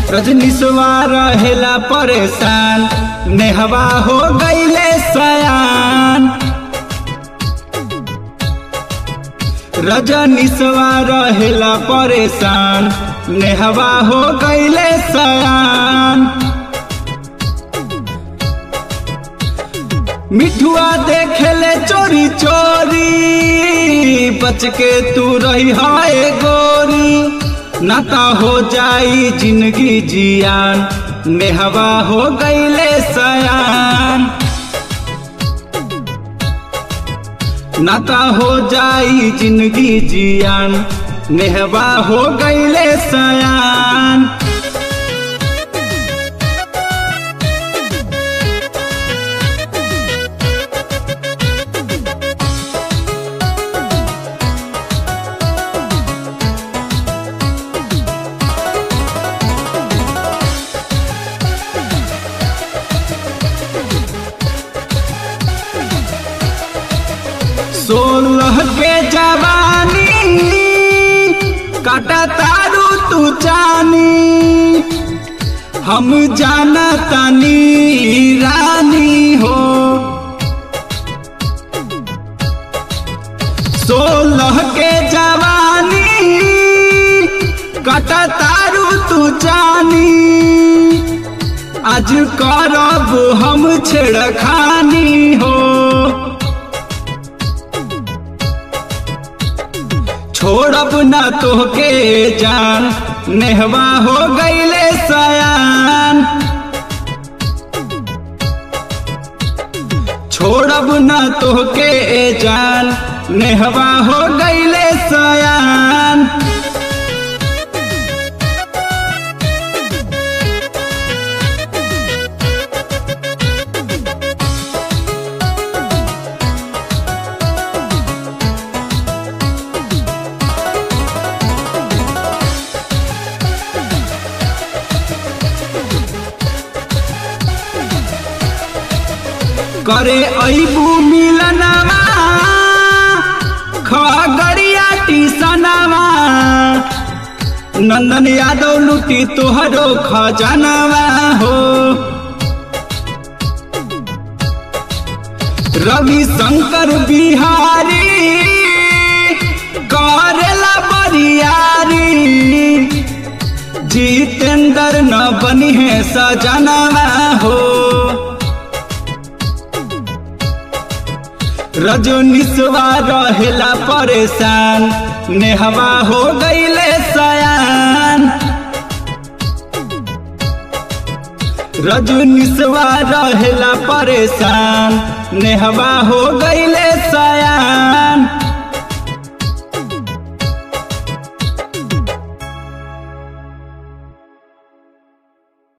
रजनीशवा रहेला परेशान नेहवा हो गईले सयान रजनीशवा रहेला परेशान नेहवा हो गईले सयान मिठुआ देखेले चोरी चोरी बच के तू रही हाय गोरी नाता हो जाई जिंदगी जियान नेहवा हो गईले सयान नाता हो जाई जिंदगी जियान नेहवा हो गईले सयान सोलह के जवानी काटा तारू तू जानी हम जाना तानी रानी हो सोलह के जवानी काटा तारू तू जानी आज करब हम छेड़खानी हो छोड़ब न तोहके जान नेहवा हो गईले सयान छोड़ब न तोहके जान नेहवा हो गईले सयान करे ऐबू मिलनवा खगड़िया टीसनवा नंदन यादव लुटी तोहरो खजनवा हो रवि शंकर बिहारी करेला बरियारी जितेंद्र न बनी है सजनवा हो रजनीशवा रहेला परेशान नेहवा हो गईले सयान रजनीशवा रहेला परेशान नेहवा हो गईले